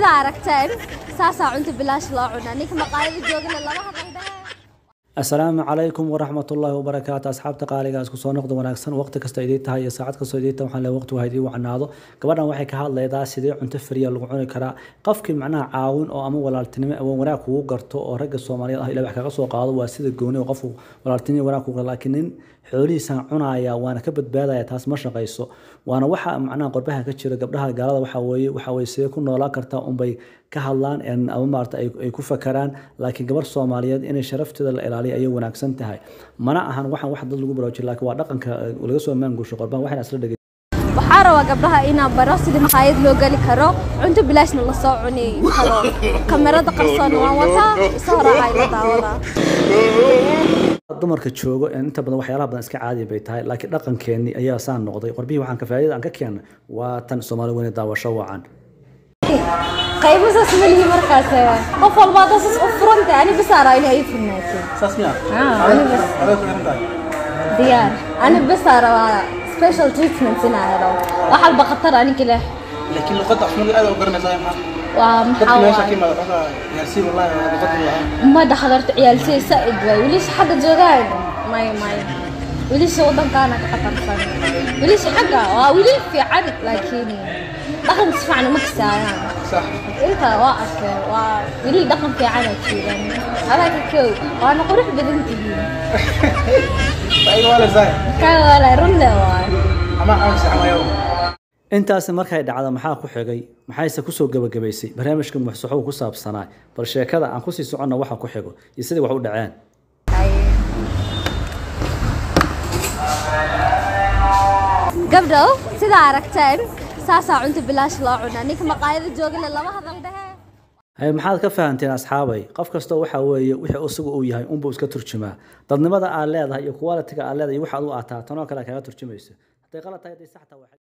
sidaa aragteen saasaa cunto bilaash loo cunaa ninka maqaayada joogana lama hadal dhehe asalaamu calaykum waraxmatullaahi wabarakaatu asxaabta qaaligaas kusoo noqda wanaagsan waqti kasta idii tahay iyo saacad kastoo idii tahay waxaan leeyahay waqtigu ha idii wacnaado gabadhan waxay ka hadlaydaa sidee cunto fariya lagu cuni karaa qofkii macnaha caawin oo ama walaaltinimo awoon wanaag kugu garto oo ragga soomaaliyeed ah ilaa wax kaga soo qaado waa sida gooni oo qofku walaaltinimo wanaag kugu garto laakiin nin xoolihiisaan cunaya waana ka badbaadaya taas ma shaqayso waana waxa macnaha qorbaha ka jira gabdhaha gaalada waxa weeye waxa weeye sidee ku noolaan kartaa unbay ka hadlaan ama maarata ay ku fakaraan laakiin gabar soomaaliyeed inay sharafteeda la ilaaliyo ayay wanaagsan tahay mana ahan waxaan wax dad lagu baraajin laakiin waa dhaqanka laga soo maangusho qorbaha waxayna isla dhegay waxaa rabaa gabdhaha inaan baro sidii maqaayad loo geli karo cunto bilaashna lasoo cuni karo kamerada qarsoon waan wataa isoo raacay la daawadaa dumarka joogo inta badan waxyaalaha badan iska caadi bay tahay laakiin dhaqankeennii ayaa saan noqday qorbihii waxaan ka faa'iidada aan ka keennay waa tan soomaali weyne daawasho wacan qaybo saas ma lihi markaas qof walba hadda saas u furanta ani bas araa inay ii furnaato saas miya Ah, ani bas aday ku xiran tahay diyaar ani bas araa special treatment inaa helo wax walba khatar aniga leh laakiin luqadda afmada aad u garanaysaa maxaa waa dadka maxaa meesha ka waay imaada xogaa yaarsiin wallahi luqadda waa ma dhaxdarta ciyaalsay saaid waay wiilasha xagga joogaan may may wiilasha wadankaana ka khatarsan wiilasha xagga waa wiilal fiican laakiin dhaqanka si fiican uma kasaayaan sax inta waa arkeen waa wiilal dhaqan fiican aa jiran alaaka kow waana qurux badan tihiin faa'iido waa leedahay kaa walaay runle waay ama aan saxmayo intaasi markay dhacdo maxaa ku xigay maxayse kusoo gebagabaysay barnaamijka muxsuxow ku saabsanaa bal sheekada aan kusii soconna waxa ku xigo iyo sidai wax u dhaceen gabdhow sidaa aragteen saasaa cunto bilaash loo cunaa ninka maqaayada joogana lama hadal dhehe hay maxaad ka fahanteen asxaabay qof kasta waxa weeye wixii isagu uu yahay unbuu iska turjumaa dadnimada aad leedahay iyo qualitiga aad leedahay iyo waxaad u ataa tanoo kale kaga turjumayso hadday qalad tahay hadday sax tahay waa